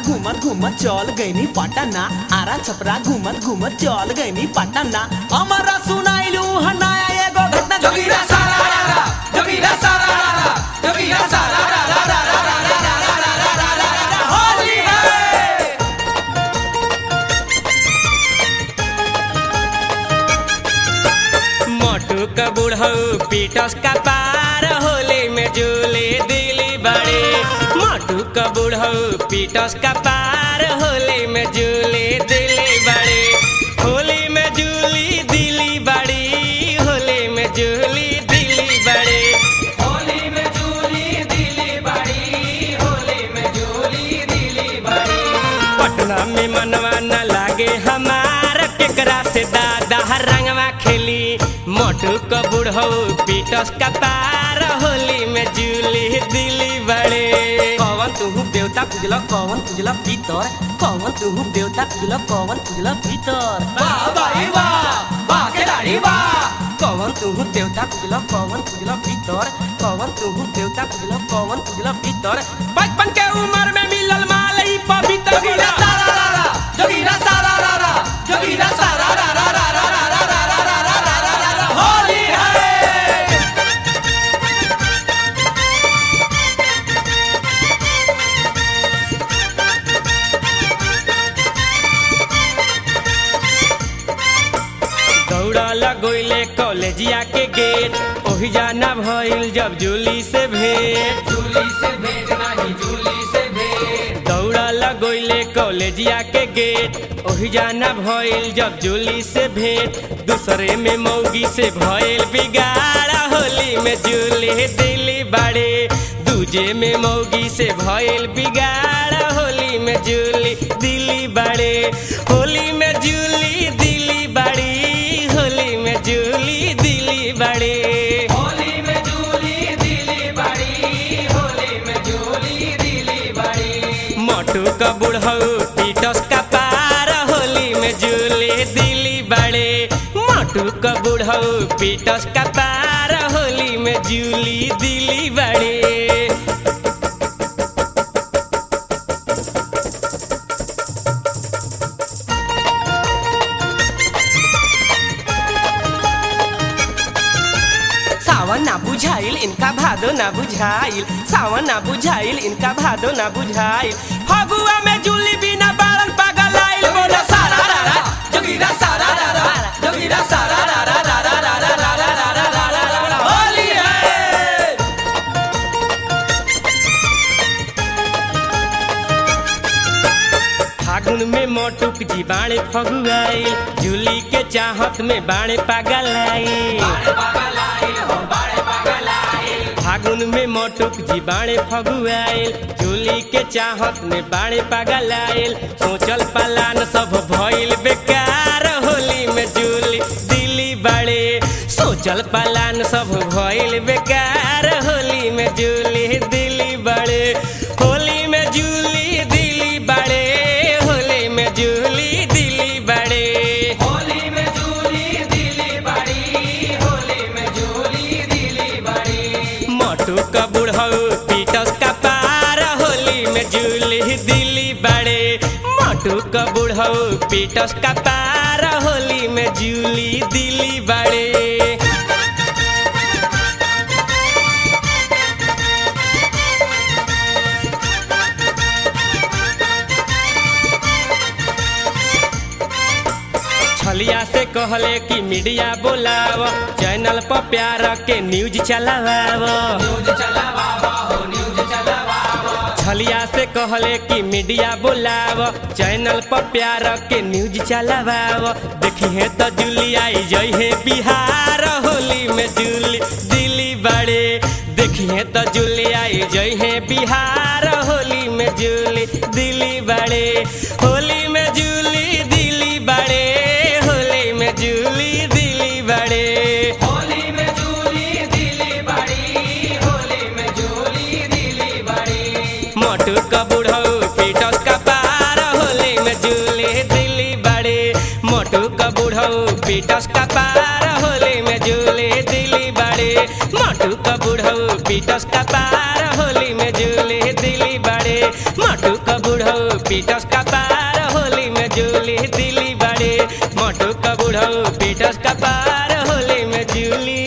घूमत घूमत चल गईनी पटना आरा छपरा घूमत घूमत चल गईनी पटना हमारा सुनाइलू हनाया एगो घटना जोगीरा सारा रा रा जोगीरा सारा रा रा जोगीरा सारा रा रा रा रा रा रा रा रा रा रा रा रा रा रा होली है मोटू का बुढ़ऊ पीटस का पार होली में झूले दिली बड़े मोटू का बुढ़ऊ पीटस का पार होली में झूले दिली बड़े होली में झूली दिली बड़ी होली में झूली दिली बड़े होली में झूली दिली बड़ी होली में झूली दिली बड़ी पटना में मनवा न लागे हमार केकरा से दादा रंगवा खेली मोटू का बुढ़ऊ पीटस का पार होली में झूली दिली बड़े कौन तुहू देवता पूजला कौन पूजला भीतर कौन तुहू देवता पूजला कौन पूजला भीतर वाह भाई वाह वाह खिलाड़ी वाह कौन तुहू देवता पूजला कौन पूजला भीतर कौन तुहू देवता पूजला कौन पूजला भीतर बचपन के उम्र में मिलल माल ई पवित्र जोगीरा सारा रा रा जोगीरा सारा रा रा जोगीरा सारा रा रा रा रा रा रा रा रा रा रा रा रा रा रा होली है दौड़ा लगोइले कॉलेजिया के गेट ओही जाना भइल जब जूली से भेंट झूली से भेंट नहीं झूली से भेंट दौड़ा लगोइले कॉलेजिया के गेट ओही जाना भइल जब जूली से भेंट दूसरे में मौगी से भइल बिगाड़ा होली में जूली दिली बाड़े दूजे में मौगी से भइल बिगाड़ा होली में जूली दिली बाड़े होली में जूली दिली बाड़ी होली में जूली दिली बाड़े होली में झूली दिली बड़ी होली में झूली दिली बड़ी मोटू का बुढ़ऊ पीटस का पार होली में जूली दिली बड़े मोटू का बुढ़ऊ पीटस का पार होली में जूली दिली बड़े सावन ना बुझाइल इनका भादो ना बुझाइल सावन ना बुझाइल इनका भादो ना बुझाइल फगुआ में जूली बिना बालन पागल आइल बोला सारा रा रा जोगीरा सारा रा रा जोगीरा सारा रा रा रा रा रा रा रा रा रा रा रा रा रा रा होली है फागुन में मोटुक जी बाणे फगुआइल जूली के चाहत में बाणे पागल आइल फागुन में मोटुक जी बाणे फगुआइल जूली के चाहत में बाणे पागल आइल सोचल पलान सब भइल बेकार होली में जूली दिली बाड़े सोचल पलान सब भइल बेकार होली में जूली दिली बाड़े होली में जूली दिली बाड़े होली में जूली दिली बाड़े होली में झूली दिली बड़ी होली में झूली दिली बड़ी मोटू का बुढ़ऊ पीटस का पार होली में जूली दिली बड़े मोटू का बुढ़ऊ पीटस का पार होली में जूली दिली बड़े छलिया से कहले कि मीडिया बोलाव चैनल पर प्यार के न्यूज चलाव न्यूज चलावा हो न्यूज चलावा छलिया से कहले कि मीडिया बोलाव चैनल पर प्यार के न्यूज चलाव देखी है तो जूली आई जई है बिहार होली में जूली दिल्ली बड़े देखी है तो जूली आई जई है बिहार होली में जूली दिल्ली बड़े होली में जूली दिल्ली बड़े होली में जूली दिल्ली बड़े होली में झूली दिली बड़ी होली में झूली दिली बड़ी मोटू का बुढ़ऊ पीटस का पार होली में जूली दिल्ली बड़े मोटू का बुढ़ऊ पीटस का पार होली में जूली दिल्ली बड़े मोटू का बुढ़ऊ पीटस का पार होली में जूली दिल्ली बड़े मोटू का बुढ़ऊ पीटस का पार होली में जूली दिली बड़े मोटू का बुढ़ऊ पीटस का पार होली में जूली